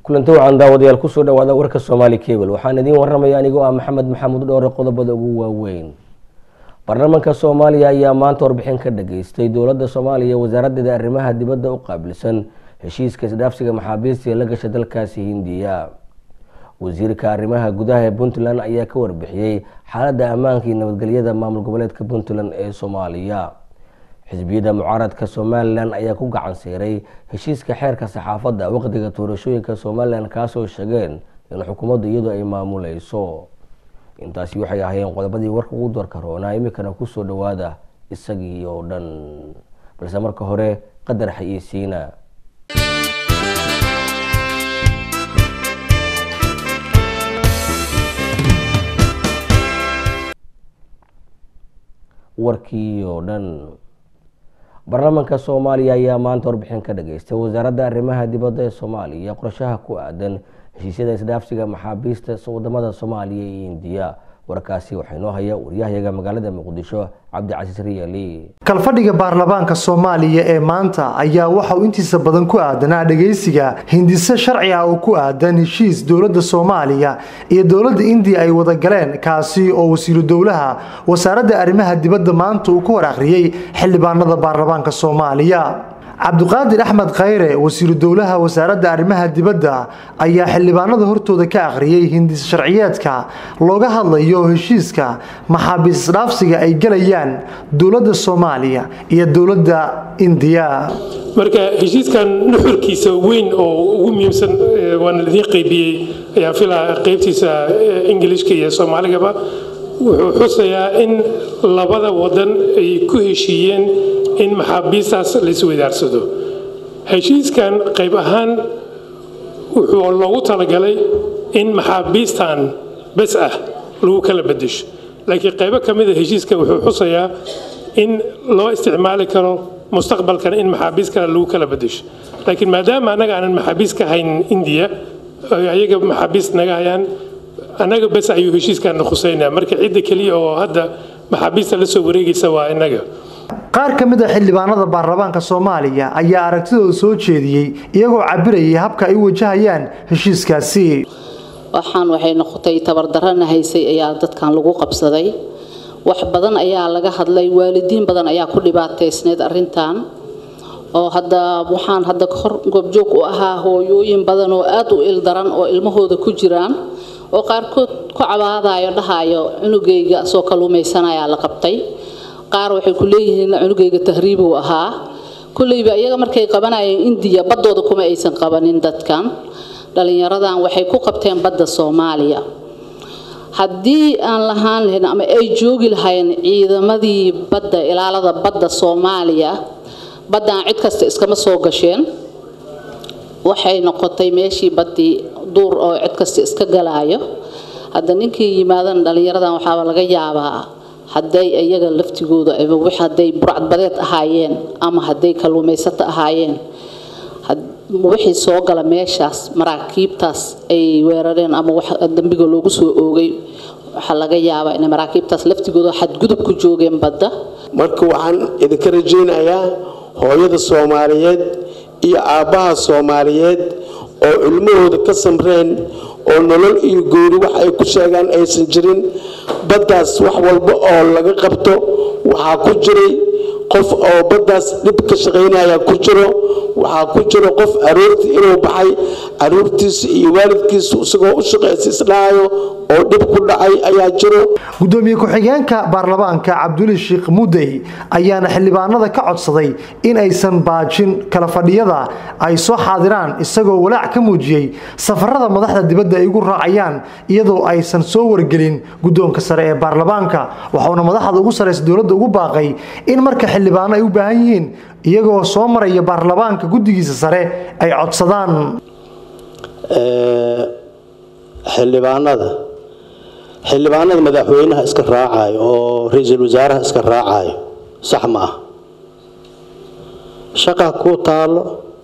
kulanti wacan daawadayaal kusoo dhawaada warka soomaali cable waxaan idiin waramaya anigoo ah maxamed maxamuud dhowre qodobada ugu waaweyn baarlamaanka soomaaliya ayaa maanta warbixin ka dhageystay dowladda soomaaliya wasaaraddeeda arrimaha dibadda u qaabilsan heshiiska isdhaafsiga maxaabiista ee la gasha dalkaasi hindiya wasiirka arrimaha gudaha ee puntland ayaa ka warbixiyey xaaladda ammaanka iyo nabadgelyada maamul goboleedka puntland ee soomaaliya xisbiyada mucaaradka somalilan ayaa ku gacan siiray heshiiska xeerka saxaafadda waqtiga doorashooyinka somalilan kaasoo sheegeen in xukuumaddu iyadu ay maamuleyso intaasi waxay ahaayeen qodobadii warka ugu doorka roonaa iminkana kusoo dhawaada isagii oo dhan balse marka hore qadar xayeysiina warkii oo dhan baarlamaanka soomaaliya ayaa maanta warbixin ka dhageystay wasaaradda arrimaha dibadda ee soomaaliya qorshaha ku aadan heshiisyada isdhaafsiga maxaabiista wadamada soomaaliya iyo indiya warkaasi waxaa inoo haya waryahayaga magaalada muqdisho cabdicasiis riyaali kalfadhiga baarlamaanka soomaaliya ee maanta ayaa waxa uu intiisa badan ku aadanaa dhagaysiga hindise sharci ah oo ku aadan heshiis dowladda soomaaliya iyo dowladda indiya ay wada galeen kaasi oo wasiiru dowlaha wasaaradda arrimaha dibadda maanta uu ku hor akhriyey xildhibaanada baarlamaanka soomaaliya cabdiqaadir axmed khayre wasiiru dowlaha wasaaradda arrimaha dibadda ayaa xildhibaanada hortooda ka akhriyey hindis sharciyeedka looga hadlayo heshiiska maxaabiis isdhaafsiga ay gelayaan dowladda soomaaliya iyo dowladda indiya marka heshiiskan nuxurkiisa weyn oo ugu muhiimsan waana laidiin qaybiyey ayaan filaa qaybtiisa ingilishka iyo soomaaligaba wuxuu xusayaa in labada wadan ay ku heshiiyeen in maxaabiistaas laisweydaarsado heshiiskan qayb ahaan wuxuu loogu talagalay in maxaabiistan bes ah lagu kala bedesho laakiin qaybo ka mida heshiiska wuxuu xusayaa in loo isticmaali karo mustaqbalkan in maxaabiis kale lagu kala bedesho laakiin maadaama annaga aanan maxaabiis ka hayn indiya ayaga maxaabiis naga hayaan annaga bes ayuu heshiiskan khuseynaya marka cidda keliya oo hadda maxaabiista la soo wareegaysa waa innaga qaar ka mid a xildhibaanada baarlamaanka soomaaliya ayaa aragtidooda soo jeediyey iyagoo cabirayay habka ay u wajahayaan heshiiskaasi waxaan waxay noqotay tabardarana haysay ayaa dadkan lagu qabsaday wax badan ayaa laga hadlay waalidiin badan ayaa ku dhibaataysneyd arintan oo hadda waxaan hadda hor goobjoog u ahaa hooyooyin badan oo aad u ildaran oo ilmahooda ku jiraan oo qaarkood ku cabaadayo dhahayo cunugayga soo kaluumaysanayaa la qabtay qaar waxay ku leeyihiin cunugayga tahriibuu ahaa kulleyba iyaga markay qabanayeen indiya baddooda kuma aysan qabanin dadkan dhallinyaradan waxay ku qabteen badda soomaaliya haddii aan lahaan lahayn ama ay joogi lahayn ciidamadii badda ilaalada badda soomaaliya baddaan cid kasta iskama soo gasheen waxay noqotay meeshii baddii duur oo cid kasta iska galaayo hadda ninkii yimaadan dhallinyaradan waxaaba laga yaabaa hadday iyaga laftigooda hadday burcadbadeed ahaayeen ama hadday kalluumaysato ahaayeen wixii soo gala meeshaas maraakiibtaas ay weerareen ama dambiga loogu soo oogay waxaa laga yaabaa inay maraakiibtaas laftigooda xadgudub ku joogeen badda marka waxaan idinka rajaynayaa hooyada soomaaliyeed iyo aabbaha soomaaliyeed oo ilmahooda ka samreen oo nolol iyo goori wax ay ku sheegaan aysan jirin baddaas wax walba oo laga qabto waxaa ku jiray qof oo baddaas dhib ka shaqaynaya ku jiro waxaa ku jiro qof aroortii inuu baxay caruurtiisa iyo waalidkiisa isagoo u shaqaysa isdhahayo oo dhib ku dhacay ayaa jiro gudoomiye ku-xigeenka baarlamaanka cabduli sheekh mudey ayaana xildhibaanada ka codsaday in aysan baajin kala fadhiyada ay soo xaadiraan isagoo walaac ka muujiyey safarada madaxda dibadda ay ugu raacayaan iyadoo aysan soo wargelin guddoonka sare ee baarlamaanka waxauna madaxda ugu saraysa dowladda ugu baaqay in marka xildhibaano ay u baahan yihiin iyagoo soo maraya baarlamaanka guddigiisa sare ay codsadaan xildhibaanada xildhibaanada madaxweynaha iska raacayo oo ra-iisul wasaaraha iska raacayo sax ma ah shaqa ku taalo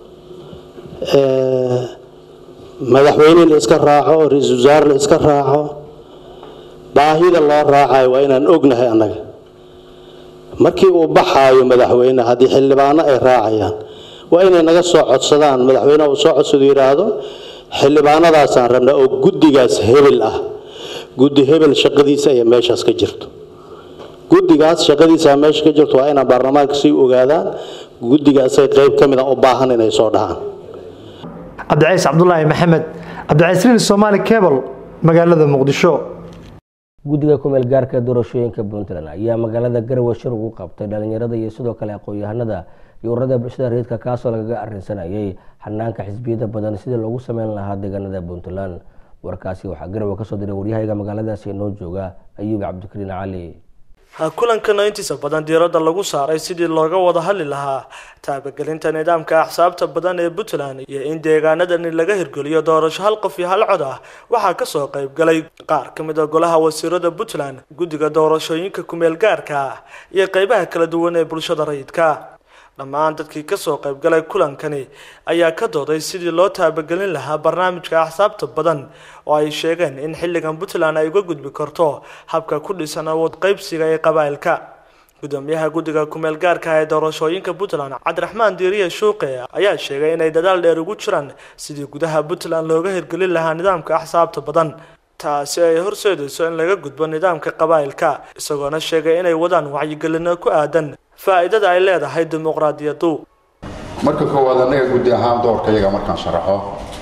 madaxweyne la iska raaco ra-iisul wasaare la iska raaco baahida loo raacayo waa inaan ognahay annaga markii uu baxaayo madaxweyne haddii xildhibaano ay raacayaan waa inay naga soo codsadaan madaxweyneha uu soo codsado yidhaahdo xildhibaanadaasaan rabnaa oo guddigaas hebel ah guddi hebel shaqadiisa ayaa meeshaas ka jirto guddigaas shaqadiisa meesha ka jirto waa inaan baarlamaanka sii ogaadaan guddigaasay qayb ka mid a u baahan inay soo dhahaan cabdicays cabdulaahi maxamed cabdicasriin somaali cebal magaalada muqdisho guddiga kumeel gaarka doorashooyinka puntland ayaa magaalada garowe shir ugu qabtay dhalinyarada iyo sidoo kale aqoon-yahanada iyo ururada bulshada reedka kaasoo lagaga arrinsanayay xanaanka xisbiyada badan sidii loogu sameyn lahaa deegaanada puntland warkaasi waxaa garowe kasoo diray waryahayga magaaladaasi inoo jooga ayuub cabdikariin cali kulankana intiisa badan diiradda lagu saaray sidii looga wada hadli lahaa taabagelinta nidaamka axsaabta badan ee puntland iyo in deegaanadani laga hirgeliyo doorasho hal qof iyo hal cod ah waxaa kasoo qayb galay qaar ka mid a golaha wasiirada puntland guddiga doorashooyinka kumeel gaarka iyo qeybaha kala duwan ee bulshada rayidka dhammaan dadkii kasoo qayb galay kulankani ayaa ka dooday sidii loo taabagelin lahaa barnaamijka axsaabta badan oo ay sheegeen in xilligan puntland ay uga gudbi karto habka ku dhisan awood qaybsiga ee qabaa'ilka gudoomiyaha guddiga kumeel gaarka ee doorashooyinka puntland cabdiraxmaan diiriye shuuqe ayaa sheegay inay dadaal dheer ugu jiraan sidii gudaha puntland looga hirgelin lahaa nidaamka axsaabta badan taasi ay horseedayso in laga gudbo nidaamka qabaa'ilka isagoona sheegay inay wadaan wacyigelino ku aadan faa'iidada ay leedahay dimuqraadiyaddu marka koowaad annaga guddi ahaan doorka iyaga markaan sharaxo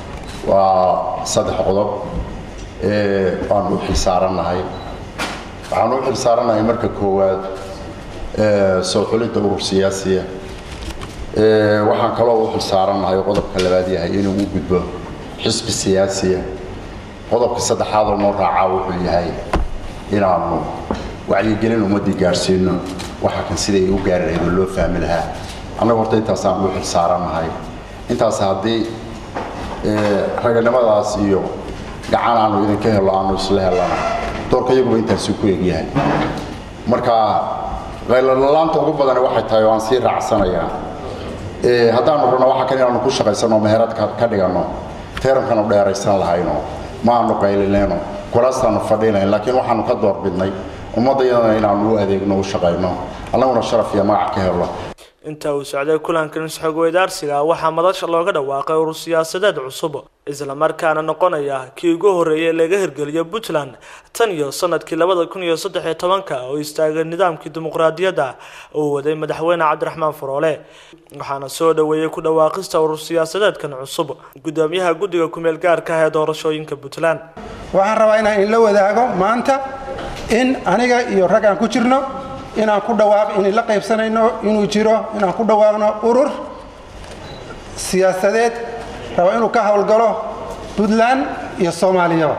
waa saddex qodob ee aan u xilsaarannahay waxaan u xilsaarannahay marka koowaad soo xulidda urur siyaasiya waxaan kaloo u xilsaarannahay qodobka labaad yahay inuu u gudbo xisbi siyaasiya qodobka saddexaad oo noo raacaa wuxuu yahay inaanu wacyigelin ummaddii gaadhsiino waxa kan siday u gaari lahayd oo loo fahmi lahaa annaga horta intaasaan u xilsaarannahay intaas haddii raganimadaas iyo gacan aanu idinka helo aanu isla helana doorka iyaguba intaasi ku egyahay marka qaylalalaanta ugu badani waxay tahay oo aan sii raacsanayaa haddaanu rabno waxa kan inaanu ku shaqaysano meherad ka dhiganno teerankanu dheeraysan lahayno ma aanu qaylinayno kulaastaanu fadhiinayn laakiin waxaanu ka doorbidnay ummaddayadana inaanu u adeegno u shaqayno annaguna sharaf iyo magac ka helo inta uu socday kulankan isxog weydaarsiga waxaa madasha looga dhawaaqay urur siyaasadeed cusub islamarkaana noqonaya kii ugu horreeyay laga hirgeliyo puntland tan iyo sanadkii labada kun iyo saddex iyo tobanka oo istaagay nidaamkii dimuqraadiyadda uu waday madaxweyne cabdiraxmaan faroole waxaana soo dhoweeyey ku dhawaaqista urur siyaasadeedkan cusub gudoomiyaha guddiga kumeel gaarka ah ee doorashooyinka puntland waxaan rabaa inaan inla wadaago maanta in aniga iyo rag aan ku jirno inaan ku dhawaaq inay la qaybsanayno inuu jiro inaan ku dhawaaqno urur siyaasadeed raba inuu ka howlgalo puntland iyo soomaaliyaba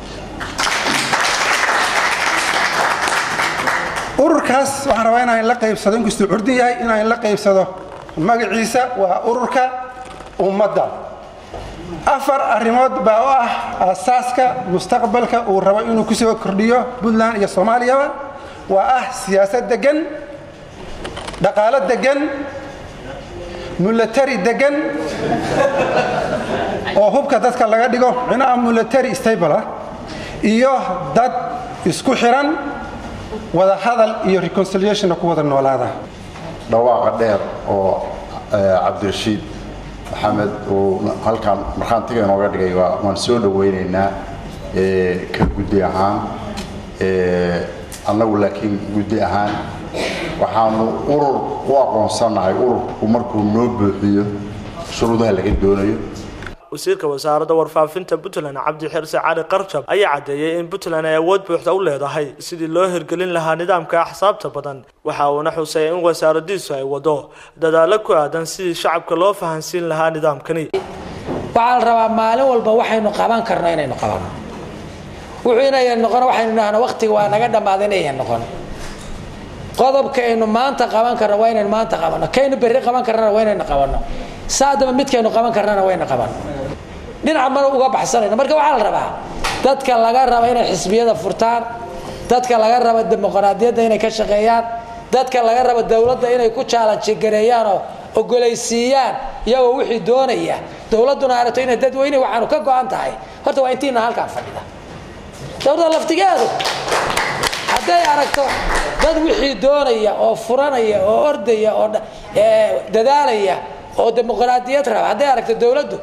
ururkaas waxaan rabaa inaan la qaybsado inkastuu curdin yahay inaan la qaybsado magaciisa waa ururka ummadda afar arrimood baa u ah aasaaska mustaqbalka uu rabo inuu ku soo kordhiyo puntland iyo soomaaliyaba waa ah siyaasad degan dhaqaalo degan mulatari degan oo hubka dadka laga dhigo micnaha mulatari stable ah iyo dad isku xiran wada hadal iyo reconciliationna ku wada noolaada dhawaaqa dheer oo cabdirashiid maxamed uu halkan markhaantiga inooga dhigay waan soo dhawaynaynaa ka guddi ahaan annagu laakiin guddi ahaan waxaanu urur u aqoonsannahay ururku markuu noo buuxiyo shuruudaha laga doonayo wasiirka wasaaradda warfaafinta puntland cabdi xirse cali qarjab ayaa caddeeyey in puntland ay awood buuxda u leedahay sidii loo hirgelin lahaa nidaamka axsaabta badan waxa uuna xusay in wasaaradiisu ay wado dadaalo ku aadan sidii shacabka loo fahansiin lahaa nidaamkani waxaa la rabaa maalin walba waxaynu qaban karno inaynu qabanno wuxuu inayan noqon waxaynu idhahno waqtiga waa naga dhammaaday inayan noqon qodobkaynu maanta qaban karno waa inaynu maanta qabanno kaynu berri qaban karnana waa inaynu qabanno saadaba midkaynu qaban karnana waynu qabanno dhinaca mana uga baxsanayno marka waxaa la rabaa dadka laga raba inay xisbiyada furtaan dadka laga raba dimuqraadiyadda inay ka shaqeeyaan dadka laga raba dowladda inay ku jaalanji gareeyaan oo ogolaysiiyaan iyagoo wixii doonaya dowladduna aragto inay dadweyne waxaanu ka go-an tahay horta waa intiina halkaan fadhida dowladda laftigeedu hadday aragto dad wixii doonaya oo furanaya oo ordaya oo dadaalaya oo dimuqraadiyad raba hadday aragto dowladdu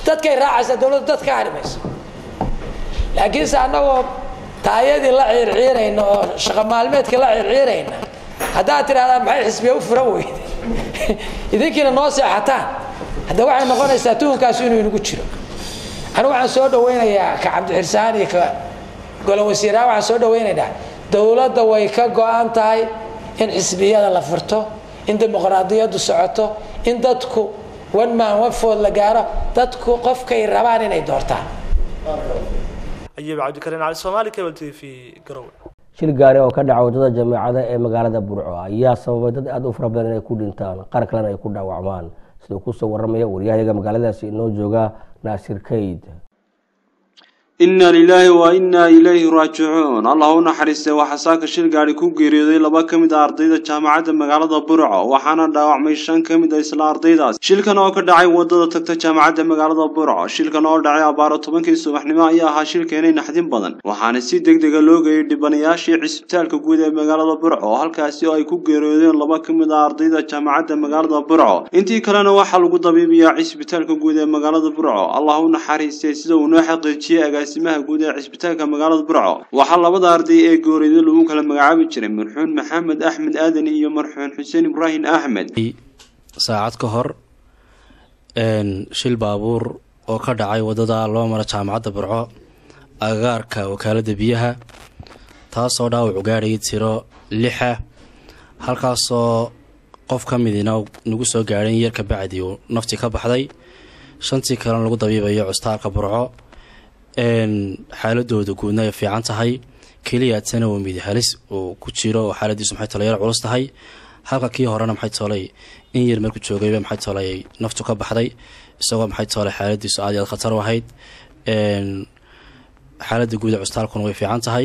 dadkay raacaysaa dowladdu dad ka hari mayso laakiinse annagoo taayadii la ciirciirayna oo shaqo maalmeedka la ciirciirayna haddaad tidhahdaan maxay xisbiya u furan weyde idinkiina noo seexataan hadda waxay noqonaysaa tuhunkaasi inuu inagu jiro anigu waxaan soo dhawaynayaa ka cabdixirsahaan iyo ka golo wasiiraha waxaan soo dhawaynaynaa dowladda way ka go-an tahay in xisbiyada la furto in dimuqraadiyaddu socoto in dadku one man one food la gaaro dadku qofkay rabaan inay doortaan ayuub cabdikariin cali soomaali cable t v garowe shil gaari oo ka dhaca waddada jameecada ee magaalada burco ayaa sababay dad aada u fara badan inay ku dhintaan qaar kalena ay ku dhaawacmaan siduu kusoo waramaya waryahayaga magaaladaasi inoo jooga naasir kayd inna lilaahi wa innaa ilayhi raajicuun allah u naxariistay waxaa saaka shil gaadhi ku geeriyooday laba ka mid a ardayda jaamacadda magaalada burco waxaana dhaawacmay shan ka mid a isla ardaydaas shilkan oo ka dhacay wadada tagta jaamacadda magaalada burco shilkan oo dhacay abaaro tobankii subaxnimo ayaa ahaa shil keenay naxdin badan waxaana si deg dega loo geeyay dhibanayaashii cisbitaalka guud ee magaalada burco halkaasi oo ay ku geeriyoodeen laba ka mid a ardayda jaamacadda magaalada burco intii kalena waxaa lagu dabiibayaa cisbitaalka guud ee magaalada burco allah u naxariistay sida uu noo xaqiijiyey agaasimaha guud ee cisbitaalka magaalada burco waxaa labada arday ee gooriyada lagu kala magacaabi jiray marxuun maxamed axmed aadan iyo marxuun xuseen ibraahim axmed saacad ka hor shil baabuur oo ka dhacay wadada loo mara jaamacadda burco agagaarka wakaalada biyaha taasoo dhaawacu gaadhayay tiro lixa halkaasoo qof ka midina nagu soo gaadhay in yarka bacdi uu nafti ka baxday shantii kalena lagu dabiibayo custaalka burco xaaladooda guudna ay fiican tahay keliyaatana uu midi halis uu ku jiro oo xaaladiisu maxay tolay yar culus tahay halka kii horena maxay toolay in yar markuu joogayba maxay toolay ay naftu ka baxday isagoo maxay toolay xaaladiisu aad iyo aad khatar u ahayd xaaladda guud ee custaalkuna way fiican tahay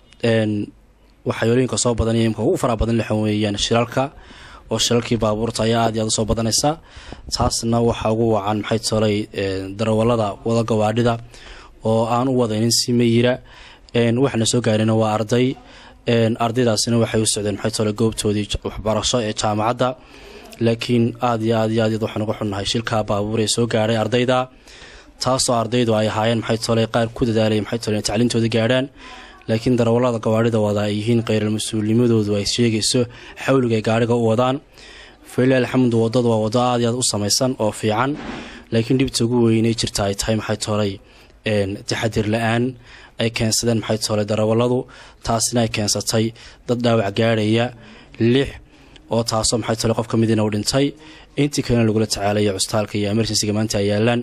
waxayooyinka soo badanaya imka ugu faraha badan lixan weeyaan shiralka oo shilalkii baabuurta ayaa aad iyo aad usoo badanaysa taasna waxaa ugu wacan maxay toolay darawalada wada gawaadhida oo aan u wadaynin si mayira waxaana soo gaarina waa arday ardaydaasina waxay u socdeen maxay toole goobtoodii waxbarasho ee jaamacadda laakiin aad iyo aad iyo aad waxaan uga xunnahay shilka baabuur ee soo gaadhay ardayda taasoo ardaydu ay ahaayeen maxay toole qaar ku dadaalaya maxay toole tacliintooda gaadhaan laakiin darawallada gawaadhida wada ay yihiin kheyral mas-uulnimadoodu ay sheegayso xawliga ay gaadhiga u wadaan falilah alxamdu wadadu waa wado aad iyo aad u samaysan oo fiican laakiin dhibta ugu weynay jirta ay tahay maxay toolay taxadir la-aan ay keensadeen maxay toole darawalladu taasina ay keensatay dad dhaawac gaadhaya lix oo taasoo maxay toole qof ka midina u dhintay intii kalena lagula tacaalaya custaalka iyo emergencyga maanta ay yaalaan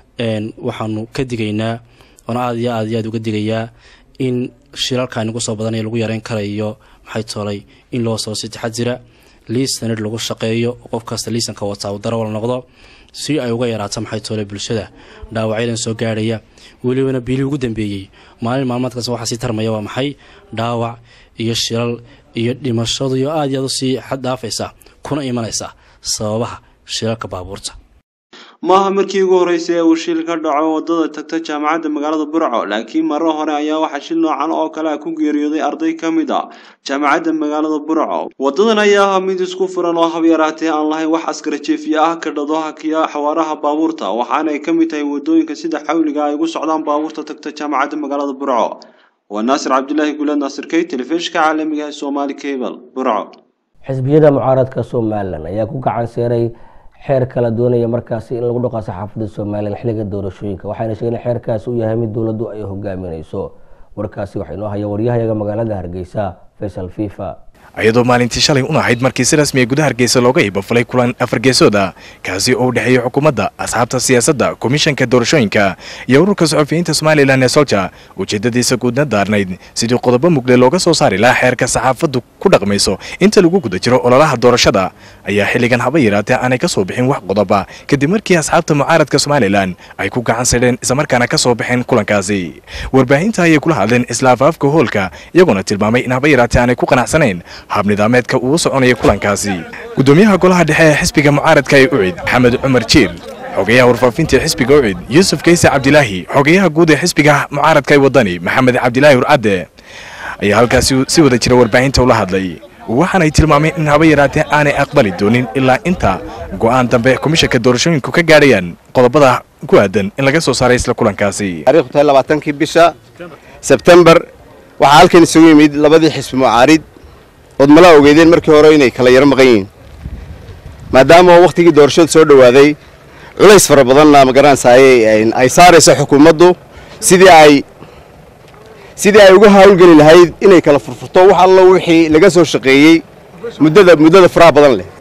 waxaanu ka digaynaa oona aad iyo aad iyo aad uga digayaa in shilalka nagu soo badanaya lagu yareyn karayo maxay toolay in loo soo si taxadira liisanid lagu shaqeeyo oo qof kasta liisanka wataa uu darawal noqdo si ay uga yaraato maxay toole bulshada dhaawacyadan soo gaadhaya welibana biilii ugu dambeeyey maalin maalmaadkaas waxaa sii tarmaya waa maxay dhaawac iyo shilal iyo dhimashadu iyo aad iyo aad usii xad dhaafaysa kuna imanaysa sababaha shilalka baabuurta maaha markii ugu horreysay ee uu shil ka dhaco wadada tagta jaamacadda magaalada burco laakiin maro hore ayaa waxaa shil noocan oo kale ah ku geeriyooday arday ka mid a jaamacadda magaalada burco wadadan ayaa ah mid isku furan oo hab yaraatee aan lahayn wax askara jeefiye ah ka dhado hakiya xawaaraha baabuurta waxaana ay ka mid tahay wadooyinka sida xawliga ay ugu socdaan baabuurta tagta jaamacadda magaalada burco waa naasir cabdilaahi guulaad naasir key telefishinka caalamiga ee soomaali cable burco xisbiyada mucaaradka somalilan ayaa ku gacan seeray xeer kala doonaya markaasi in lagu dhaqo saxaafadda somalilan xilliga doorashooyinka waxayna sheegeen in xeerkaasi uu yahay mid dowladdu ay hogaaminayso warkaasi waxaa inoo haya waryahayaga magaalada hargeysa faysal fifa iyadoo maalintii shalay un ahayd markii si rasmiya gudaha hargeysa looga iibafulay kulan afargeesooda kaasi oo u dhexeeyey xukuumadda asxaabta siyaasadda komishanka doorashooyinka iyo ururka saxufiyiinta somalilan ee solja ujeedadiisa guudna daarnayd sidii qodobo mugle looga soo saari lahaa xeerka saxaafaddu ku dhaqmayso inta lagu guda jiro ololaha doorashada ayaa xilligan haba yaraatee aanay ka soo bixin wax qodoba kadib markii asxaabta mucaaradka somalilan ay ku gacan sidheen islamarkaana ka soo baxeen kulankaasi warbaahinta ayay kula hadleen isla afaafka hoolka iyagoona tilmaamay in haba yaraatee aanay ku qanacsanayn hab nidaameedka uu soconaya kulankaasi gudoomiyaha golaha dhexe ee xisbiga mucaaradka ee ucid maxamed cumar jiir xogayaha warfaafinta ee xisbiga ucid yuusuf kayse cabdilaahi xogayaha guud ee xisbiga mucaaradka ee wadani maxamed cabdilaahi hurcadde ayaa halkaasi si wada jira warbaahinta ula hadlay waxaanay tilmaameen in haba yaraatee aanay aqbali doonin ilaa inta go'aan dambe komishanka doorashooyinku ka gaadhayaan qodobada ku aadan in laga soo saaray isla kulankaasi taariikhdu tahay labaatankii bisha sebtembar waxaa halkan isugu yimid labadii xisbi mucaarid ood mala ogeedeen markii hore inay kala yaro maqan yihiin maadaama wakhtigii doorashadu soo dhowaaday culays fara badanna magaranaysaay ay saarayso xukuumaddu sidii ay sidii ay uga hawlgeli lahayd inay kala furfurto wax allo wixii laga soo shaqeeyey muddada muddada faraha badan leh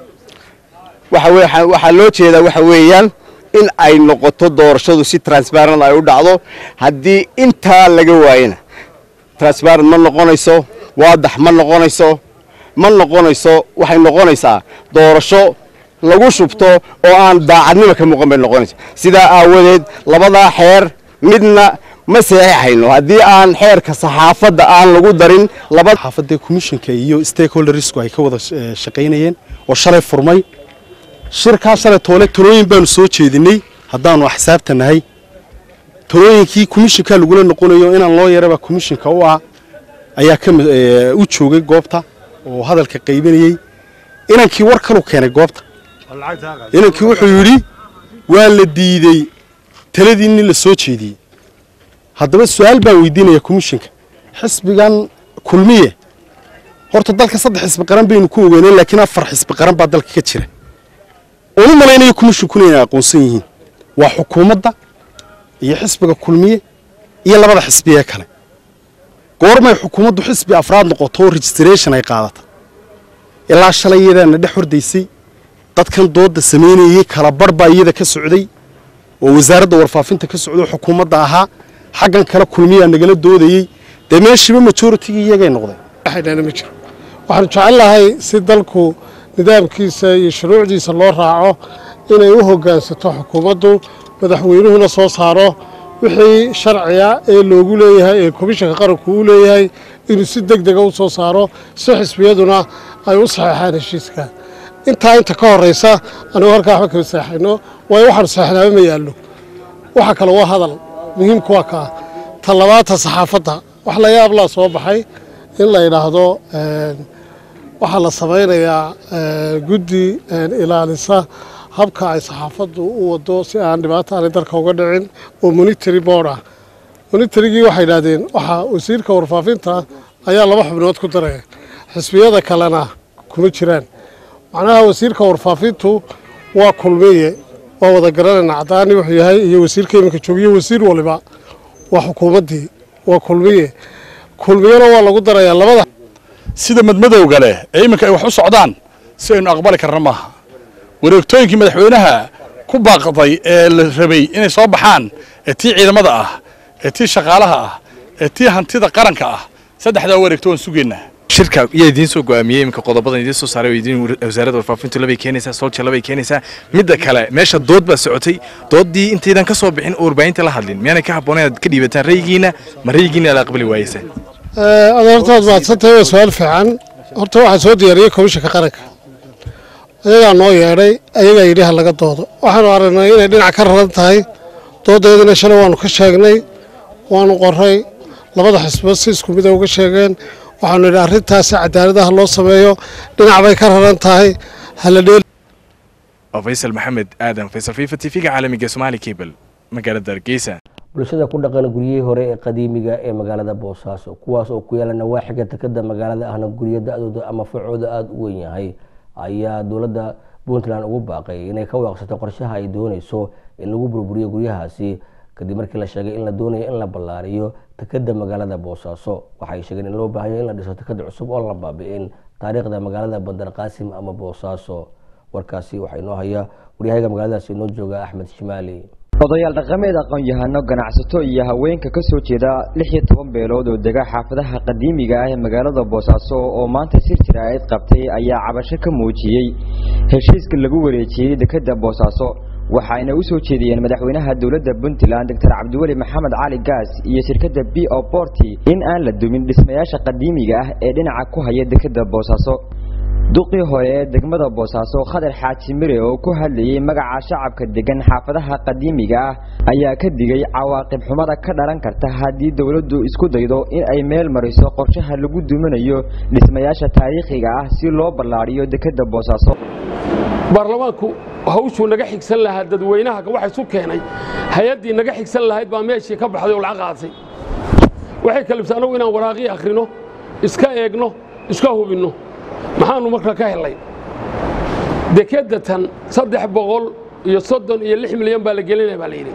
waxa waxaa loo jeedaa waxa weeyaan in ay noqoto doorashadu si transparent ay u dhacdo haddii intaa laga waayana transparent ma noqonayso waadax ma noqonayso ma noqonayso waxay noqonaysaa doorasho lagu shubto oo aan daacadnimo ka muuqan bay noqonaysa sidaa aawadeed labadaa xeer midna ma saxiixayno haddii aan xeerka saxaafadda aan lagu darin saxaafadda commissionka iyo stakeholdersku ay ka wada shaqaynayeen oo shalay furmay shirkaa shalay toole talooyin baanu soo jeedinay haddaanu axsaabta nahay talooyinkii commissionka lagula noqonayo inaan loo yaraba commissionka u ah ayaa ka u joogay goobta oo hadalka qaybinayey inankii war kalu keenay goobta inankii wuxuu yidhi waa la diidey taladii nin la soo jeediyey haddaba su-aal baan weydiinaya commissionka xisbigan kulmiye horta dalka saddex xisbi qaran baynu ku ogeyneen laakiin afar xisbi qaran baa dalka ka jira oonu malaynayo commissionkuna inay aqoonsan yihiin waa xukuumadda iyo xisbiga kulmiye iyo labada xisbiyee kale goormay xukuumaddu xisbi afraad noqoto oo registration ay qaadata ilaa shalay iyadaana dhex hordaysay dadkan doodda samaynayey kala barh baa iyada ka socday oo wasaaradda warfaafinta ka socday oo xukuumadda ahaa xaggan kale kulmiyaa nagala doodayey dee meeshiiba majoritigii iyagay noqday waxaydhana ma jiro waxaanu jecel lahay si dalku nidaamkiisa iyo shuruucdiisa loo raaco inay u hoggaansato xukuumaddu madaxweynuhuna soo saaro wixii sharciga ee loogu leeyahay ee komishanka qaranku u leeyahay inuu si deg dega u soo saaro si xisbiyaduna ay u saxeexaan heshiiska intaa inta ka horraysa anigu halkaa waxba kama seexayno waayo waxaanu seexnaaba ma yaallo waxa kale waa hadal muhiimku waa kaa ta labaata saxaafadda wax la yaablaa soo baxay in la yidhaahdo waxaa la samaynayaa guddi ilaalisa habka ay saxaafaddu u wado si aan dhibaato aanay dalka uga dhicin oo monitary board ah monitarygii waxay yidhahdeen waxaa wasiirka warfaafinta ayaa laba xubnood ku daraya xisbiyada kalena kuma jiraan macnaha wasiirka warfaafintu waa kulmiye waa wada garanayna cadaani wuxuu yahay iyo wasiirka iminka joogiyo wasiir waliba waa xukuumaddii waa kulmiye kulmiyena waa lagu darayaa labada sida madmadowga leh ee iminka ay wax u socdaan si aynu aqbali karna maaha wareegtooyinkii madaxweynaha ku baaqday ee la rabay inay soo baxaan ee tii ciidamada ah ee tii shaqaalaha ah ee tii hantida qaranka ah saddexdaa wareegto waan sugaynaa shirka yaa idiin soo go'aamiyey iminka qodobadan idiin soo saaray oo idiin wasaaradda warfaafintu labay keenaysaa solja labay keenaysaa midda kale meesha dood baa socotay dooddii intaydan ka soo bixin oo warbaahinta la hadlin miyaanay ka habboon inaad ka dhiibataan ra'yigiina ma ra'yigiina la aqbali waayeysa adeertood mahadsantahay waa su-aal fiican horta waxaa soo diyaariyey komishanka qaranka ayagaa noo yeedhay ayagaa yidhi ha laga doodo waxaanu aragnay inay dhinac ka raran tahay dooddeedana shalay waanu ka sheegnay waanu qoray labada xisbo si isku mida uga sheegeen waxaanu yidhi arrintaasi cadaaladaha loo sameeyo dhinac bay ka raran tahay hala dheel faysal maxamed aadan faysal fifa t v-ga caalamiga somaali cable magaalada hargeysa bulshada ku dhaqan guryihii hore ee qadiimiga ee magaalada boosaaso kuwaas oo ku yaala nawaaxiga takada magaalada ahna guryo da-dooda ama facooda aada u weyn yahay ayaa dowladda puntland ugu baaqay inay ka waaqsato qorshaha ay dooneyso in lagu burburiyo guryahaasi kadib markii la sheegay in la doonayo in la ballaariyo takada magaalada boosaaso waxay sheegeen in loo baahanyo in la dhiso takada cusub oo la baabi'in taariikhda magaalada bandar qaasim ama boosaaso warkaasi waxaa inoo haya waryahaga magaaladaasi inoo jooga axmed shimaali odayaal dhaqameed aqoon-yahano ganacsato iyo haweenka ka soo jeeda lix iyo toban beelood oo dega xaafadaha qadiimiga ah ee magaalada boosaaso oo maanta sir jiraa'id qabtay ayaa cabasho ka muujiyey heshiiska lagu wareejiyey dekadda boosaaso waxaayna u soo jeediyeen madaxweynaha dowladda puntland doctor cabdiweli maxamed cali gaas iyo shirkadda b o borti in aan la dumin dhismayaasha qadiimiga ah ee dhinaca ku haya dekadda boosaaso duqii hore ee degmada boosaaso khadar xaaji mire oo ku hadlayey magaca shacabka degan xaafadaha qadiimiga ah ayaa ka digay cawaaqib xumada ka dhalan karta haddii dowladdu isku daydo in ay meel mariso qorshaha lagu duminayo dhismayaasha taariikhiga ah si loo ballaadhiyo dekadda boosaaso baarlamaanku hawshuu naga xigsan lahaa dadweynaha waxa isu keenay hay-addii naga xigsan lahayd baa meeshii ka baxday oo lacag qaadatay waxay kalibtay annagu inaan waraaqii akhrino iska eegno iska hubinno maxaannu marka ka helay dekedda tan saddex boqol iyo soddon iyo lix milyan baa la gelinaya baa la yidhi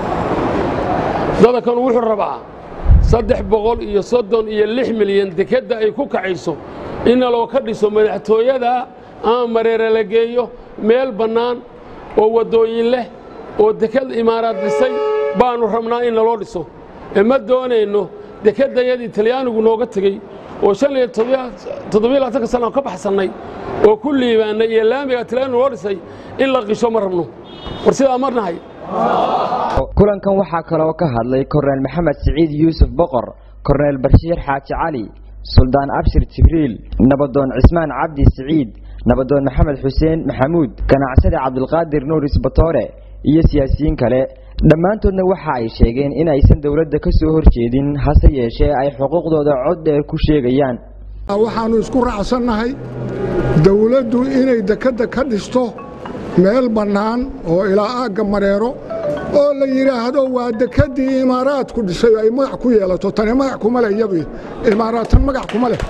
dadankanu wuxuu rabaa saddex boqol iyo soddon iyo lix milyan dekedda ay ku kacayso inna loo ka dhiso madaxtooyada ama mareere la geeyo meel bannaan oo waddooyin leh oo deked imaaraad dhisay baannu rabnaa in naloo dhiso ee ma doonayno dekeddayadii talyaanigu nooga tegey oo shan iyo toddobiyo labaatanka sana aan ka baxsannay oo ku liibaannay iyo laamiga talyaanigu noo dhisay in la qisho ma rabno war sidaa marnahay kulankan waxaa kaloo ka hadlay korneyl maxamed siciid yuusuf boqor korneyl barshiir xaaji cali suldaan abshir jibriil nabadoon cismaan cabdi siciid nabadoon maxamed xuseen maxamuud ganacsade cabdulqaadir nuuris batoore iyo siyaasiyiin kale dhammaantoodna waxa ay sheegeen in aysan dowladda ka soo horjeedin hase yeeshee ay xuquuqdooda cod dheer ku sheegayaan waxaannu isku raacsannahay dowladdu inay dekedda ka dhisto meel bannaan oo ilaa aagga mareero oo la yidhaahdo waa dekeddii imaaraadku dhisay ay magac ku yeelato tani magac kuma leh iyadu imaaraadtan magac kuma leh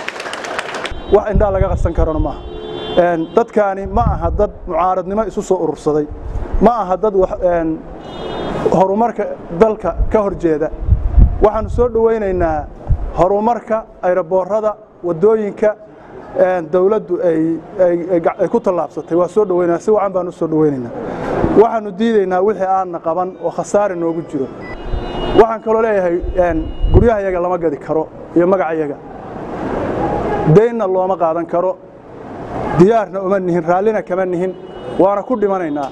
wax indhaa laga qasan karona maaha dadkaani ma aha dad mucaaradnimo isu soo urursaday ma aha dad horumarka dalka ka hor jeeda waxaannu soo dhowaynaynaa horumarka ayroboorada waddooyinka dawladdu ay ku tallaabsatay waa soo dhowaynaa si wacan baan u soo dhowaynaynaa waxaannu diidaynaa wixii aanna qaban oo khasaare noogu jiro waxaan kaloo leeyahay guryahayaga lama gadi karo iyo magacayaga daynna looma qaadan karo diyaarna uma nihin raallina kama nihin waana ku dhimanaynaa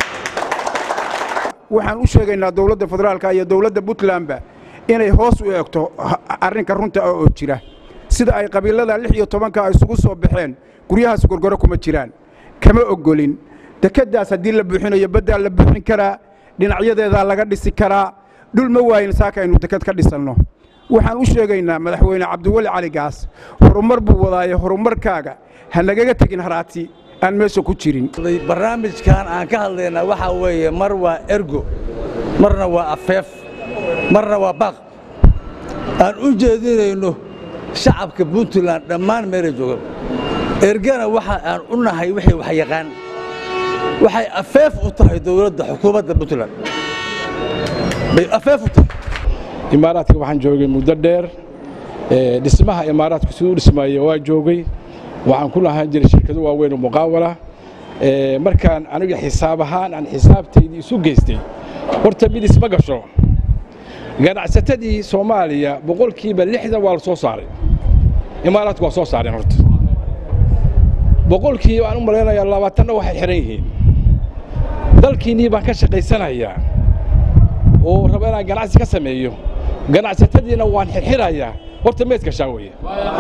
waxaan u sheegaynaa dowladda federaalka iyo dowladda puntlandba inay hoos u eegto arrinka runta oo jira sida ay qabiilada lix iyo tobanka isugu soo baxeen guryahaas gorgoro kuma jiraan kama ogolin dekeddaas haddii la buuxinayo baddaa la buuxin karaa dhinacyadeedaa laga dhisi karaa dhul ma waayin saaka aynu deked ka dhisanno waxaan u sheegaynaa madaxweyne cabdiweli cali gaas horumar buu wadaaye horumarkaaga ha nagaga tegin haraati aan meesha ku jirin barnaamijkan aan ka hadlaynaa waxaa weeye mar waa ergo marna waa afeef marna waa baaq aan u jeedinayno shacabka puntland dhammaan meelay jooga ergana waxa aan u nahay wixii wax yaqaan waxay afeef u tahay dowladda xukuumadda puntland bay afeef u tahay imaaraadka waxaan joogay muddo dheer dhismaha imaaraadku siduu u dhismaaya waa joogay waxaan ku lahaan jiray shirkado waaweyn oo muqaawala markaan aniga xisaab ahaan aan xisaabtaydii isu geystay horta mid isma gasho ganacsatadii soomaaliya boqolkiiba lixdan waa la soo saaray imaaraadku waa soo saareen horta boqolkiiba aan u malaynayaa labaatanna waxay xidhan yihiin dalkiinnii baan ka shaqaysanayaa oo raba inaan ganacsi ka sameeyo ganacsatadiina waan xirxirayaa horta meed gashaa weeye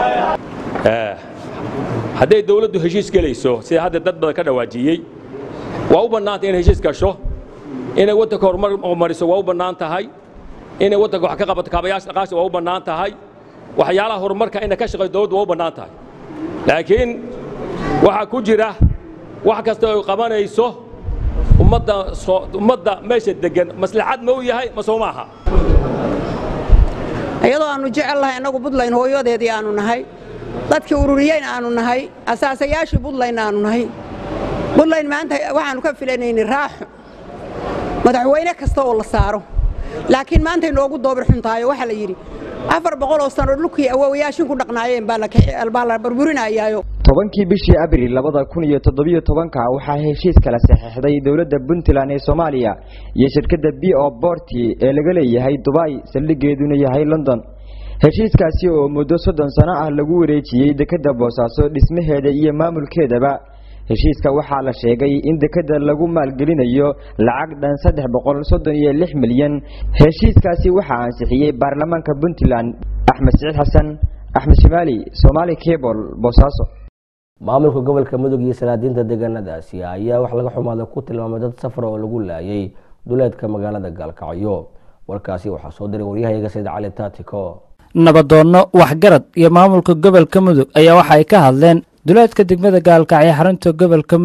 hadday dawladdu heshiis gelayso sida hadda dad badan ka dhawaajiyey waa u bannaantay inay heshiis gasho inay waddanka horumar mariso waa u bannaan tahay inay waddanka wax ka qabato kaabayaasha dhaqaasha waa u bannaan tahay waxyaalaha horumarka inay ka shaqayso dawladdu waa u bannaan tahay laakiin waxaa ku jira wax kasta oo qabanayso ummadda ummadda meesha deggan maslaxad ma u yahay ma soo maaha iyadoo aannu jecel lahay annagu buntland hooyadeedii aannu nahay dadkii ururiyeyn aannu nahay asaasayaashii buntland aannu nahay buntland maanta waxaannu ka filanaynay raaxo madaxweyne kasta oo la saaro laakiin maantay noogu doobir xuntaayo waxaa la yidhi afar boqol oo sano dhulkii awowayaashin ku dhaqnaayeen baa la burburinayaayo tobankii bishii abril labada kun iyo toddobiyo tobanka waxaa heshiis kala saxeixday dowladda puntland ee soomaaliya iyo shirkadda b o borti ee laga leeyahay dubay saldhigeeduna yahay london heshiiskaasi oo muddo soddon sano ah lagu wareejiyey dekedda boosaaso dhismaheeda iyo maamulkeedaba heshiiska waxaa la sheegay in dekedda lagu maalgelinayo lacag dhan saddex boqol soddon iyo lix milyan heshiiskaasi waxaa ansixiyey baarlamaanka puntland axmed siciid xasan axmed shimaali somaali cable boosaaso maamulka gobolka mudug iyo salaadiinta deegaanadaasi ayaa wax laga xumaada ku tilmaamay dad safar oo lagu laayay duleedka magaalada gaalkacyo warkaasi waxaa soo diray waryahayaga sayid cali taatiko nabadoonno waxgarad iyo maamulka gobolka mudug ayaa waxa ay ka hadleen duleedka degmada gaalkacyo xarunta gobolka mudug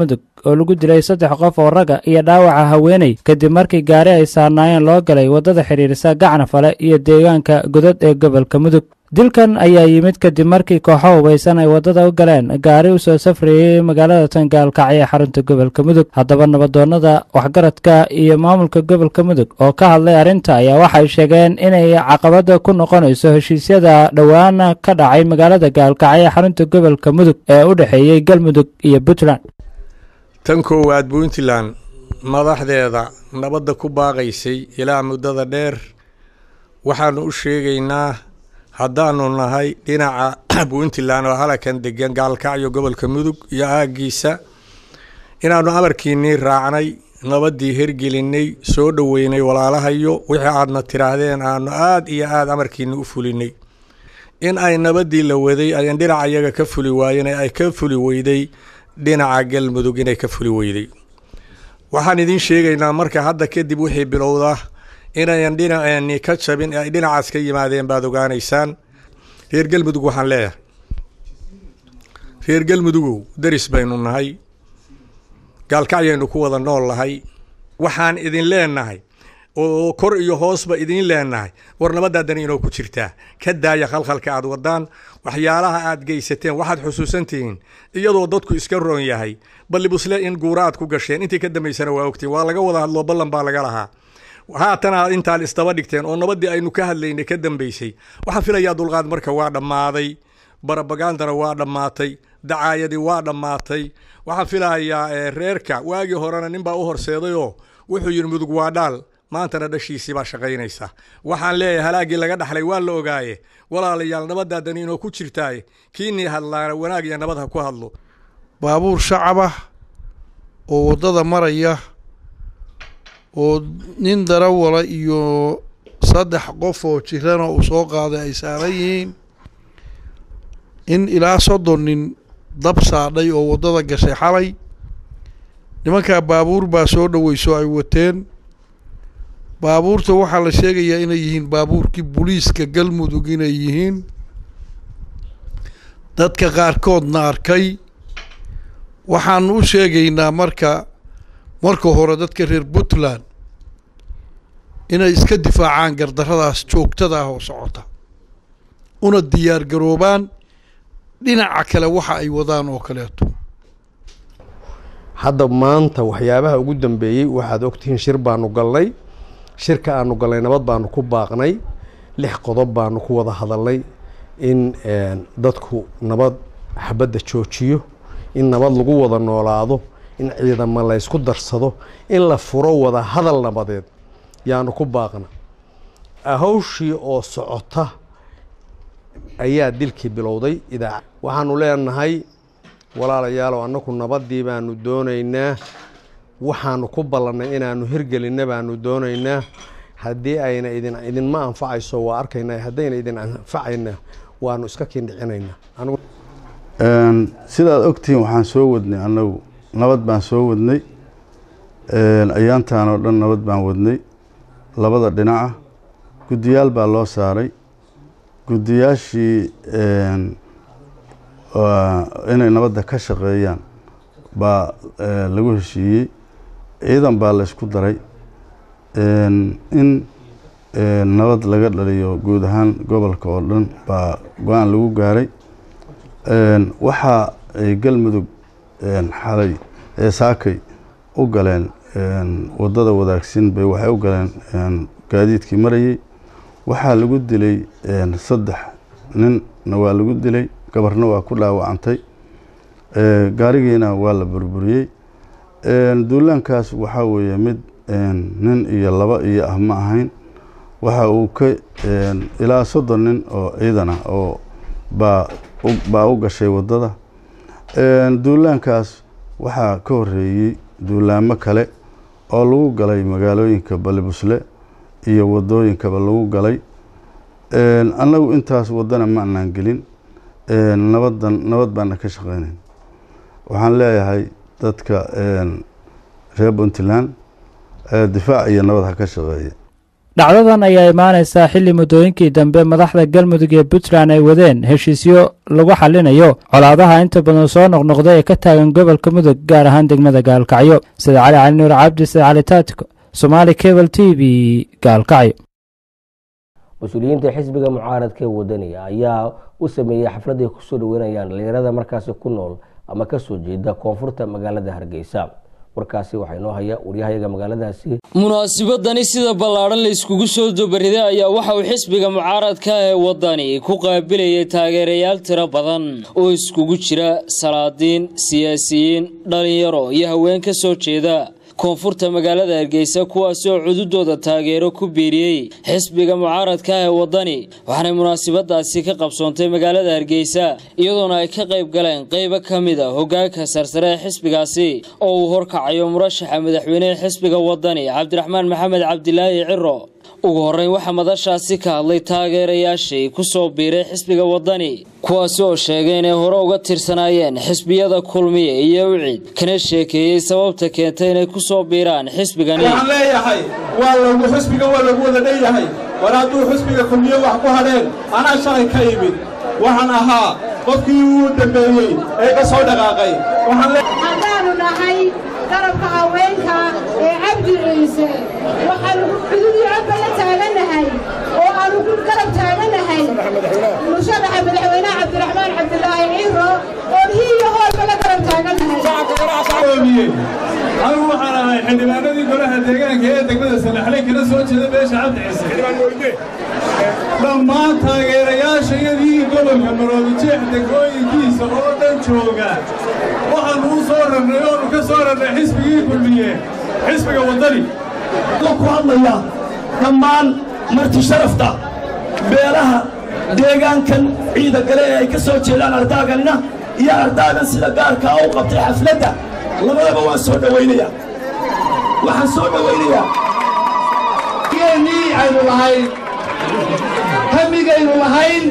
oo lagu dilay saddex qof oo ragga iyo dhaawaca haweeney kadib markii gaari ay saarnaayeen loo galay waddada xidhiirisa gacnafale iyo deegaanka godad ee gobolka mudug dilkan ayaa yimid kadib markii kooxo hubaysan ay waddada u galeen gaari u soo safrayey magaalada tangaalkacyo ee xarunta gobolka mudug haddaba nabadoonnada waxgaradka iyo maamulka gobolka mudug oo ka hadlay arrinta ayaa waxay sheegeen inay caqabada ku noqonayso heshiisyada dhowaana ka dhacay magaalada gaalkacyo ee xarunta gobolka mudug ee u dhexeeyey galmudug iyo puntland tan koowaad puntland madaxdeeda nabadda ku baaqaysay ilaa muddada dheer waxaannu u sheegaynaa haddaannu nahay dhinaca puntland oo halakan degan gaalkacyo gobolka mudug iyo aaggiisa inaannu amarkiinnii raacnay nabaddii hergelinay soo dhoweynay walaalahayo wixii aadna tidhaahdeen aannu aad iyo aad amarkiinni u fulinay in ay nabaddii la waday ayan dhinaca iyaga ka fuli waayeen ee ay ka fuli weyday dhinaca galmudug inay ka fuli weyday waxaan idiin sheegaynaa marka hadda kadib wixii bilowda inayan dhinaceenni ka jabin ee ay dhinacaas ka yimaadeen baad ogaanaysaan reer galmudug waxaan leeyahay reer galmudugow deris baynu nahay gaalkacyaynu ku wada nool nahay waxaan idin leenahay oo kor iyo hoosba idiin leenahay war nabadaadan inoo ku jirtaa ka daaya khalkhalka aad wadaan waxyaalaha aad geysateen waxaad xusuusantihiin iyadoo dadku iska roon yahay ballibusle in guura aad ku gasheen intii ka dambaysana waa ogtiin waa laga wada hadloo ballan baa laga lahaa haatana intaad isdaba dhigteen oo nabaddii aynu ka hadlaynay ka dambaysay waxaan filayaa dulqaad marka waa dhammaaday barabagandana waa dhammaatay dacaayadii waa dhammaatay waxaan filayaa reerka waagii horena ninbaa u horseedayoo wuxuu yidhi mudug waa dhaal maantana dhashiisii baa shaqaynaysa waxaan leeyahay halaaggii laga dhaxlay waa la ogaaye walaalayaal nabadaadan inoo ku jirtaaye kiinii hadlaana wanaag iyo nabad ha ku hadlo baabuur shacabah oo waddada maraya oo nin darawala iyo saddex qof oo jirana uu soo qaaday ay saaran yihiin in ilaa soddon nin dab saadhay oo waddada gashay xalay nimankaa baabuur baa soo dhoweyso ay wateen baabuurta waxaa la sheegayaa inay yihiin baabuurkii booliiska galmudug inay yihiin dadka qaarkoodna arkay waxaanu u sheegaynaa marka marka hore dadka reer puntland inay iska difaacaan gardarradaas joogtada ah oo socota una diyaar garoobaan dhinaca kale waxa ay wadaan oo kaleeto hadda maanta waxyaabaha ugu dambeeyey waxaad ogtihiin shir baanu galnay shirka aanu galnay nabad baanu ku baaqnay lix qodob baanu ku wada hadalnay in dadku nabad xabadda joojiyo in nabad lagu wada noolaado in ciidamo laysku darsado in la furo wada hadal nabadeed yaanu ku baaqna hawshii oo socota ayaa dilkii bilowday idaaca waxaanu leenahay walaalayaalow annagu nabaddii baanu doonaynaa waxaanu ku ballannay inaanu hirgelinna baanu doonaynaa haddii ayna idin idinma anfacayso waa arkaynaa haddayna idin anfacayna waanu iska kindhicinaynaa sidaad ogtihiin waxaan soo wadnay annagu nabad baan soo wadnay ayaantaan oo dhan nabad baan wadnay labada dhinaca guddiyaal baa loo saaray guddiyaashii inay nabadda ka shaqeeyaan baa lagu heshiiyey ciidan baa laysku daray in nabad laga dhaliyo guud ahaan gobolka oo dhan baa go-aan lagu gaaray waxa ay galmudug xalay ee saakay u galeen waddada wadaagsin bay waxay u galeen gaadiidkii marayey waxaa lagu dilay saddex ninna waa lagu dilay gabarna waa ku dhaawacantay gaarigiina waa la burburiyey duulaankaas waxaa weeye mid nin iyo laba iyo ah ma ahayn waxa uu ka ilaa soddon nin oo ciidan ah oo baa baa u gashay waddada duulaankaas waxaa ka horreeyey duulaamo kale oo lagu galay magaalooyinka balibusle iyo waddooyinkaba lagu galay annagu intaas waddana ma anaan gelin nabadan nabad baana ka shaqeynayn waxaan leeyahay dadka reer puntland difaac iyo nabad ha ka shaqeeya dhacdadan ayaa imaanaysaa xilli muddooyinkii dambe madaxda galmudug ee puntland ay wadeen heshiisyo lagu xallinayo colaadaha inta badan soo noqnoqda ee ka taagan gobolka mudug gaar ahaan degmada gaalkacyo sida cali cali nuur cabdi sida cali taatiko somaali cable t v gaalkacyo mas-uuliyiinta xisbiga mucaaradka ee wadaniga ayaa u sameeyey xaflad ay kusoo dhaweynayaan dhalinyarada markaasi ku nool ama kasoo jeeda koonfurta magaalada hargeysa warkaasi waxaa inoo haya waryahayaga magaaladaasi munaasibadani sida ballaadhan la iskugu soo dobariday ayaa waxa uu xisbiga mucaaradka ee waddani ku qaabilayay taageerayaal tiro badan oo iskugu jira salaadiin siyaasiyiin dhalinyaro iyo haween ka soo jeeda koonfurta magaalada hargeysa kuwaasi oo cududooda taageero ku biiriyey xisbiga mucaaradka ee waddani waxaanay munaasibadaasi ka qabsoontay magaalada hargeysa iyadoona ay ka qayb galeen qaybo ka mid a hogaanka sarsare ee xisbigaasi oo uu horkacayo murashaxa madaxweynehe xisbiga waddani cabdiraxmaan maxamed cabdilaahi ciro ugu horreyn waxaa madashaasi ka hadlay taageerayaashii ku soo biiray xisbiga waddani kuwaasi oo sheegay inay hore uga tirsanaayeen xisbiyada kulmiye iyo ucid kana sheekeeyey sababta keentay inay ku soo biiraan xisbigani waxaan leeyahay waa lagu xisbiga waa lagu wada dheeyahay war hadduu xisbiga kulmiye wax ku hadheen anaa shalay ka imid waxaan ahaa qofkii uu dambeeyey ee ka soo dhaqaaqay haddaannu nahay garabka haweenka ee cabdi ciise waxaannu xuduudii codba la taaganahay oo aannu ku garab taaganahay musharaxa madaxweynaha cabdiraxmaan cabdilaahi ciiro oon hii iyo hoolba la garab taaganahay anigu waxaan ahay xildhibaanadii golaha deegaanka ee degmada salaxley kana soo jeeda beesha cabdi ciise dhammaan taageerayaashayadii gobolka maroodijeex degmooyinkiisa oo dhan jooga waxaannu u soo rarnay oonu ka soo rarnay xisbigii kulmiye xisbiga waddani ku hadlaya dhammaan marti sharafta beelaha deegaankan ciida gale ee ay ka soo jeedaan ardaaganina iyo ardaagan sida gaarkaa u qabtay xafladda labadaba waan soo dhowaynaya waxaan soo dhowaynayaa geennii aynu lahayn hamigaynu lahayn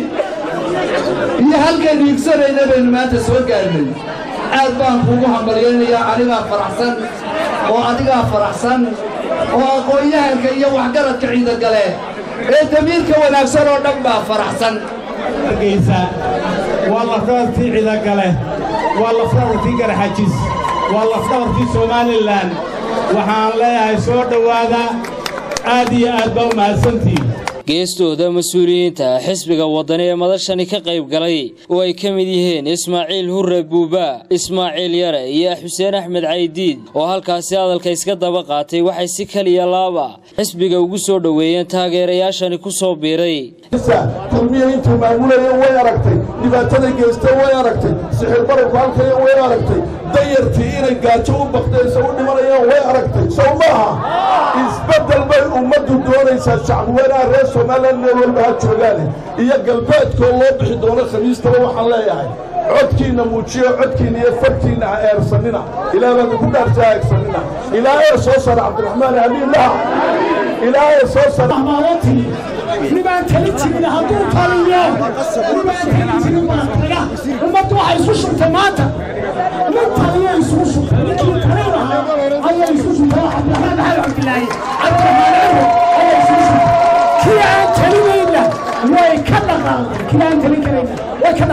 iyo halkaynu igsanayna baynu maanta soo gaarnay aad baan kuugu hambalyaynayaa anigaa faraxsan oo adigaa faraxsan oo aqoon-yahanka iyo waxgaradka ciidagale ee damiirka wanaagsan oo dhan baa faraxsan hargeysa waa lafdhabartii ciidagale waa lafdhabartii garaxajis waa lafdhabartii somalilan waxaan leeyahay soo dhowaada aad iyo aad baa u mahadsantihin geestooda mas-uuliyiinta xisbiga waddani ee madashani ka qayb galay oo ay ka mid yihiin ismaaciil hurre buuba ismaaciil yare iyo xuseen axmed caydiid oo halkaasi hadalka iska daba qaatay waxay si kaliya laaba xisbiga ugu soo dhoweeyeen taageerayaashani ku soo biiray kulmiya intuu maamulaya way aragtay dhibaatada geysta way aragtay sixir bararku halkaya way aragtay dayartii inay gaajo u baqdayso u dhimanayaan way aragtay sow maaha isbeddel bay ummaddu doonaysaa shacbiweynaha reer somalilan meel walba ha joogaane iyo galbeedkoo loo bixi doono khamiistaba waxaan leeyahay codkiinna muujiyo codkiinna iyo farkiinna ha eersanina ilaah baanu ku dhaartay ha eersanina ilaa ee soo sara cabdiraxmaan haliilah ilaa ee soo sara nibaan tali jirin hadduu taliyo nibaan tali jirin baa taga ummaddu waxay isu shubtay maanta nin taliyo isugu shubtay ninkii talin lahaa ayay isu shubtay cabdiraxmaan maxamed cabdilaahi cabdiraxmaan ciro ayay isugu shubtay kii aan talinayna way ka dhaqaaqeen kii aan talin karayna way ka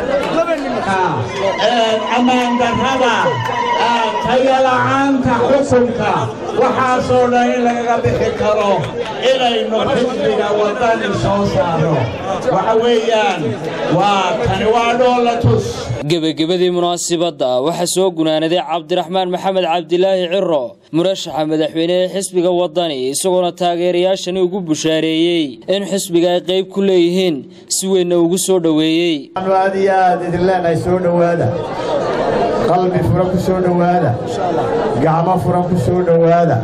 dhaqaaqeen ammaan darrada tayo la'aanta xukunka waxaasoo dhan in lagaga bixi karo inaynu xisbiga waddani soo saaro waxa weeyaan waa tani waa dhoolatus gebagabadii munaasibadda waxaa soo gunaanaday cabdiraxmaan maxamed cabdilaahi ciro murashaxa madaxweyne ee xisbiga waddani isagoona taageerayaashani ugu bushaareeyey in xisbiga ay qayb ku leeyihiin si weynna ugu soo dhoweeyey aad iyo aad idin leenahay soo dhowaada qalbi furan ku soo dhowaada gacmo furan ku soo dhowaada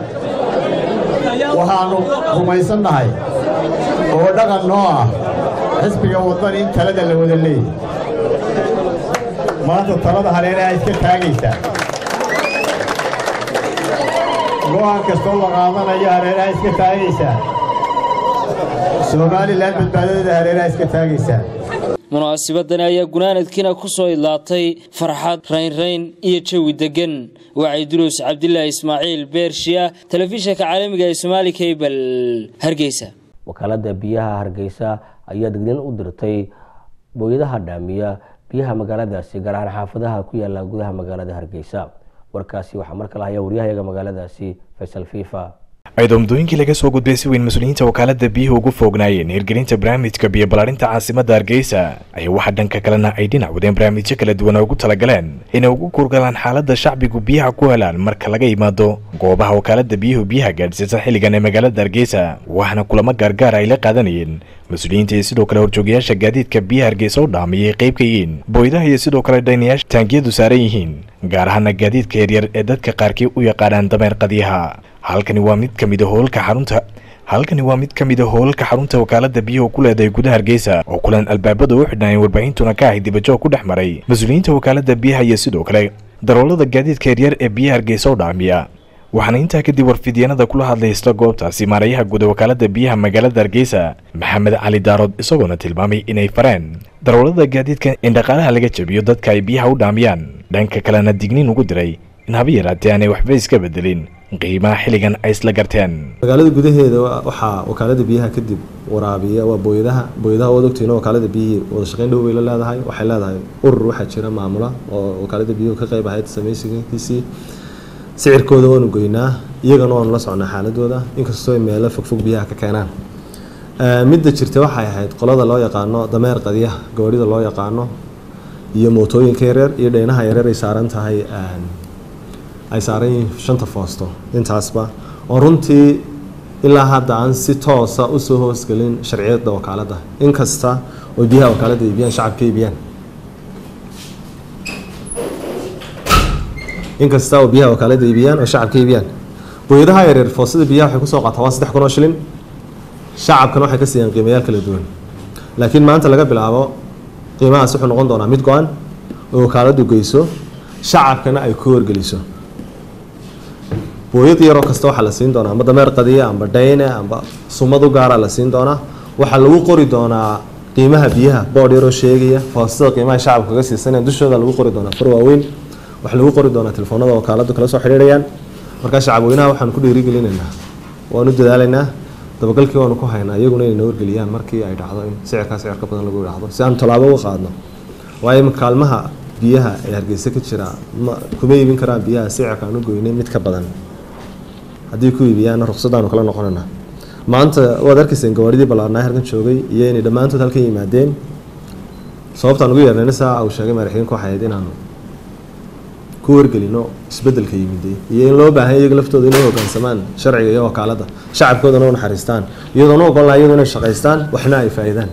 waxaannu rumaysannahay oo dhaqan noo ah xisbiga waddani in talada la wada leeyahy maanta talada hareeraha iska taagaysaa go'aan kastoo la qaadanayo hareeraha iska taagaysaa somalilan badbaadadeeda hareeraha iska taagaysaa munaasabadani ayaa gunaanadkiina ku soo idlaatay farxad raynrayn iyo jawi degan wacay duruus cabdilaahi ismaaciil beershiya telefishinka caalamiga ee somaali cable hargeysa wakaalada biyaha hargeysa ayaa degdin u dirtay booyadaha dhaamiya biyaha magaaladaasi gaar ahaan xaafadaha ku yaala gudaha magaalada hargeysa warkaasi waxaa markale haya waryahayaga magaaladaasi faysal fifa ciidamdooyinkii laga soo gudbay si weyn mas-uuliyiinta wakaalada biyuhu ugu foognaayeen hirgelinta barnaamijka biyo ballaarinta caasimadda hargeysa ayaa waxaa dhanka kalena ay dhinac wadeen barnaamijyo kala duwan oo ugu talagaleen inay ugu kurgalaan xaaladda shacbigu biyaha ku helaan marka laga yimaado goobaha wakaalada biyuhu biyaha gaadhsiisa xilligan ee magaalada hargeysa waxaana kulamo gaargaar ay la qaadanayeen mas-uuliyiinta iyo sidoo kale horjoogayaasha gaadiidka biyaha hargeysa u dhaamiyay qayb ka yihiin booydaha iyo sidoo kale dhaynayaasha taangiyadu saaran yihiin gaar ahaana gaadiidka yaryar ee dadka qaarkii u yaqaanaan dameer qadiyaha halkani waa mid ka mid a howlka xarunta halkani waa mid ka mid a howlalka xarunta wakaalada biyuhu ku leedahay gudaha hargeysa oo kulan albaabada u xidhnaayeen warbaahintuna ka ahay dibajoog ku dhex maray mas-uuliyiinta wakaalada biyaha iyo sidoo kale daroolada gaadiidka yaryar ee biyaha hargeysa u dhaamiya waxaana intaa kadib warfidyanada kula hadlay isla goobtaasi maarayaha guud wakaalada biyaha magaalada hargeysa maxamed cali daarood isagoona tilmaamay inay fareen daroolada gaadiidka in dhaqaalaha laga jabiyo dadka ay biyaha u dhaamiyaan dhanka kalena digniin ugu diray in haba yaraatee aanay waxba iska bedelin qiimaha xilligan ay isla garteen magaalada gudaheeda waxaa wakaalada biyaha kadib waraabiya waa booyadaha booyadaha waad ogtihiin wakaalada biyihii wada shaqayn dhow bay la leedahay waxay leedahay urur waxaa jira maamula oo wakaalada biyuhu ka qayb ahayd samaysigiisii sicirkooda waanu goynaa iyagana waanu la socnaa xaaladooda inkastoo ay meelo fogfog biyaha ka keenaan midda jirta waxay ahayd qolada loo yaqaano dameer qadiyaha gawaarida loo yaqaano iyo mootooyinka yareer iyo dheynaha yareer ay saaran tahay ay saaran yihiin shanta foosto intaasba oo runtii ilaa hadda aan si toosa usoo hoosgelin sharciyada wakaalada inkasta oo biyaha wakaalada iibiyaan shacabka iibiyaan inkasta oo biyaha wakaalada iibiyaan oo shacabka iibiyaan booyadaha yareer foostada biyaha waxay kusoo qaataa waa saddex kun oo shilin shacabkana waxay ka siiyaan qiimayaal kala duwan laakiin maanta laga bilaabo qiimahaas wuxuu noqon doonaa mid go-an oo wakaaladu geyso shacabkana ay ku wargeliso booyad yaroo kasta waxaa la siin doonaa amba dameer qadiya amba dhayne amba sumad u gaara la siin doonaa waxaa lagu qori doonaa qiimaha biyaha boodh yaroo sheegaya foostada qiimaha shacabka kaga siisanayaan dushooda lagu qori doonaa far waaweyn waxaa lagu qori doonaa telefoonada wakaaladu kala soo xidhiidhayaan markaa shacabweynaha waxaanu ku dhiirigelinaynaa waanu dadaalaynaa dabagalkii waanu ku haynaa iyaguna inay na wargeliyaan markii ay dhacdo in sicirkaa sicir ka badan lagu idhaahdo si aanu tallaabo uga qaadno waayo kaalmaha biyaha ee hargeysa ka jira ma kuma iibin karaan biyaha sicirka aan u goynay mid ka badan haddii ku iibiyaana ruqsadaanu kala noqonayna maanta waad arkayseen gawaaridii ballaarnaa halkan joogay iyo inay dhammaantood halkan yimaadeen sababtaan ugu yeernayna saa uu sheegay madaxweyinku waxay ahayd inaanu ku wargelino isbedelka yimiday iyo in loo baahan iyaga laftooda inay hoggaansamaan sharciga iyo wakaalada shacabkoodana u naxariistaan iyadoona ogon laha iyadu inay shaqaystaan waxna ay faa'iidaan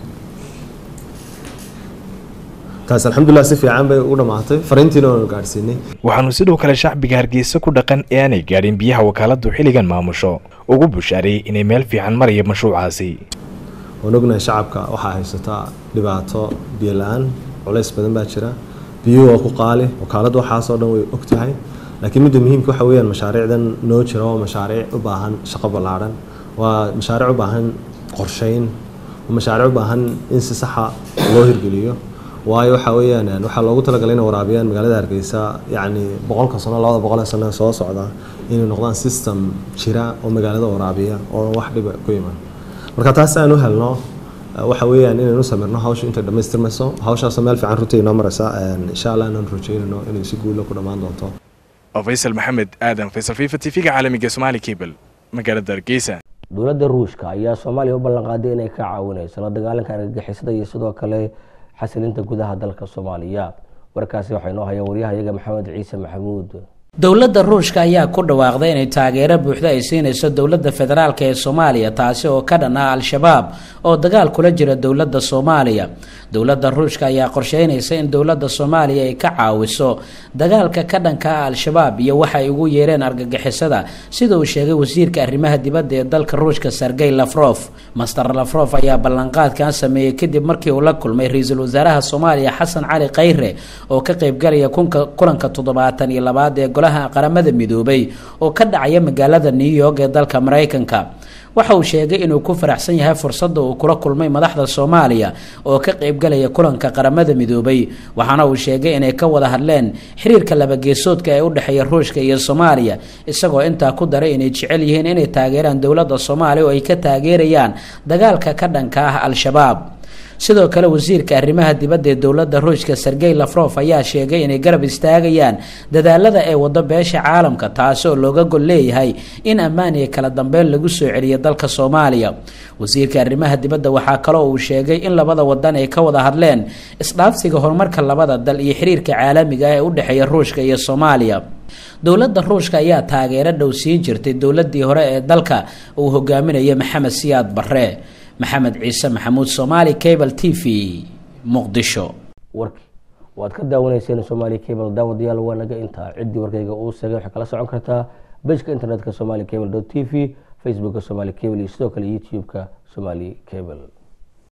taas alxamdulilah si fiican bay u dhammaatay fariintiina waanu gaadhsiinay waxaanu sidoo kale shacbiga hargeysa ku dhaqan ee aanay gaadhin biyaha wakaaladu xilligan maamusho ugu bushaareeyey inay meel fiican maraya mashruucaasi waan ognahay shacabka waxaa haysataa dhibaato biyo la-aan culays badan baa jira biyuhu waa ku qaali wakaaladu waxaasoo dhan way og tahay laakiin midda muhiimka waxa weeyaan mashaariicdan noo jira waa mashaariic u baahan shaqo ballaadhan waa mashaariic u baahan qorsheyn waa mashaariic u baahan in si saxa loo hirgeliyo waayo waxa weeyaan waxaa loogu talagalay inay waraabiyaan magaalada hargeysa yacni boqolka sano labada boqol ee sano soo socda inay noqdaan system jira oo magaalada waraabiya oo wax dhiba ku iman marka taas aan u helno waxa weeyaan inaynu samirno hawsha intay dhammaystirmayso hawshaasoo meel fiican runtii inoo maraysa insha allah inaan rajeynayno inay si guula ku dhammaan doonto faysal maxamed aadan faysal fifa t v-ga caalamiga somaali cable magaalada hargeysa dowladda ruushka ayaa soomaaliya u ballanqaaday inay ka caawinayso la dagaalanka argagixisada iyo sidoo kale xasilinta gudaha dalka soomaaliya warkaasi waxaa inoo haya waryahayaga maxamed ciise maxamuud dowladda ruushka ayaa ku dhawaaqday inay taageero buuxda ay siinayso dowladda federaalk ee soomaaliya taasi oo ka dhan ah al-shabaab oo dagaal kula jira dowladda soomaaliya dowladda ruushka ayaa qorsheynaysa in dowladda soomaaliya ay ka caawiso dagaalka ka dhanka ah al-shabaab iyo waxa ay ugu yeereen argagixisada sida uu sheegay wasiirka arrimaha dibadda ee dalka ruushka sergey lafrof master lafrof ayaa ballanqaadkan sameeyey kadib markii uu la kulmay ra-iisul wasaaraha soomaaliya xasan cali khayre oo ka qeybgalaya kulanka toddobaatan iyo labaad ee golaha qaramada midoobay oo ka dhacaya magaalada new york ee dalka maraykanka waxa uu sheegay inuu ku faraxsan yahay fursadda uu kula kulmay madaxda soomaaliya oo ka qaybgalaya kulanka qaramada midoobay waxaana uu sheegay inay ka wada hadleen xiriirka labageesoodka ee u dhexeeya ruushka iyo soomaaliya isagoo intaa ku daray inay jecel yihiin inay taageeraan dowladda soomaaliya oo ay ka taageerayaan dagaalka ka dhanka ah al-shabaab sidoo kale wasiirka arrimaha dibadda ee dowladda ruushka sergey lafrof ayaa sheegay inay garab istaagayaan dadaalada ee wado beesha caalamka taasi oo looga gol leeyahay in ammaan iyo kala dambeyn lagu soo celiyo dalka soomaaliya wasiirka arrimaha dibadda waxaa kaloo uu sheegay in labada wadan ay ka wada hadleen isdhaafsiga horumarka labada dal iyo xiriirka caalamiga ah ee u dhexeeya ruushka iyo soomaaliya dowladda ruushka ayaa taageero dhow siin jirtay dowladii hore ee dalka uu hogaaminayo maxamed siyaad barre maxamed ciise maxamuud somaali cable t v muqdisho warki waad ka daawanayseen somaali cable daawadayaal waa naga intaa ciddii warkayga uu sagay waxay kala socon kartaa bejka internetka somali cable t v facebooka somali cable iyo sidoo kale youtube-ka somali cable